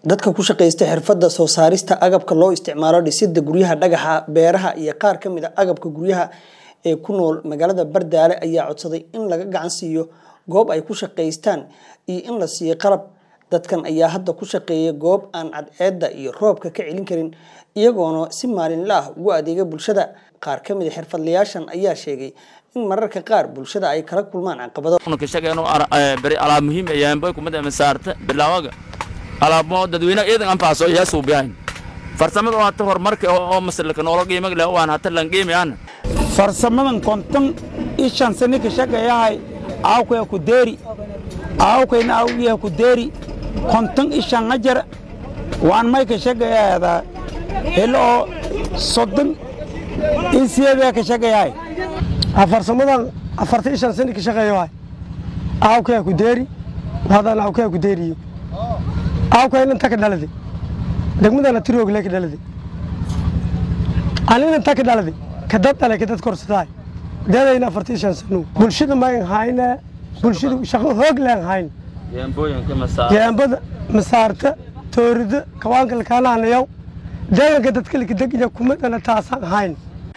dadka ku shaqaysta xirfadda soo saarista agabka loo isticmaalo dhisidda guryaha dhagaxa beeraha iyo qaar ka mid a agabka guryaha ee ku nool magaalada bardaale ayaa codsaday in laga gacan siiyo goob ay ku shaqaystaan iyo in la siiyo qalab dadkan ayaa hadda ku shaqeeya goob aan cadceedda iyo roobka ka celin karin iyagoona si maalinle ah ugu adeega bulshada qaar ka mid a xirfadlayaashan ayaa sheegay in mararka qaar bulshada ay kala kulmaan caqabado kashaqeeno bari alaab muhiim ayaanboy kumada masaarta bilaawaga alaabmo dadweynaha iyadan anfacso yaa suubiyahayn farsamada hata horumarka oo masalka noola qiimag leh waan hata lan qiimi aan farsamadan konton ishan sani ka shaqeeyahay aawkaya ku deeri aawkayna awgiya ku deeri konton ishan ajar waan may ka shaqeeyadaa helo oo soddon insiyadaa ka shaqeeyahay farsamadan afarta ishan sani ka shaqeeyahay aawkaya ku deeri hadaan aawkaya ku deeriyo aawkayna inta ka dhalade degmadana tiroogle ka dhalade anina inta ka dhalade kadad dhale kadad korsataay deedayna afarta ishan sanu bulshada mayn hayne bulshada shaqo hoog leen hayn jeembada masaarta toorida kawaanka lakaanaanayaw deeganka dadka likadegya kumadana taasaan hayn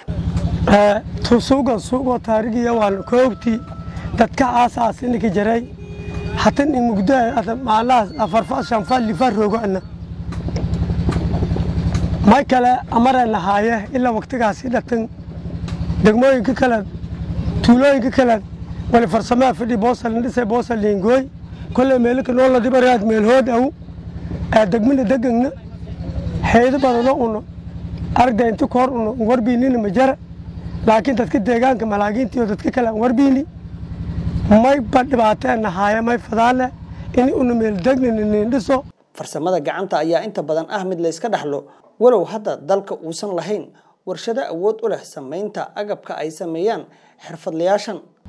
suuga suugoo taarigiya waan koogtii dadka aasaas ininka jaray hatan in mugdo maalahaas afarfa shanfa lifa roogo ana may kale amarayna haaye ilaa waktigaasi dhatan degmooyinka kale tuulooyinka kale wali farsamaa fidhi boosal dhisay boosal liingooy kolley meelika noola dibaraad meelhood aw degmina degagna xeedo badano uno aragda inti koor uno warbiinina majara laakiin dadka deegaanka malaagiintiyo dadka kale aan warbiini may ba dhibaateena haaya may fadaane in una meeldegnina niindhiso farsamada gacanta ayaa inta badan ah mid layska dhaxlo walow hadda dalka uusan lahayn warshado awood u leh samaynta agabka ay sameeyaan xirfadlayaashan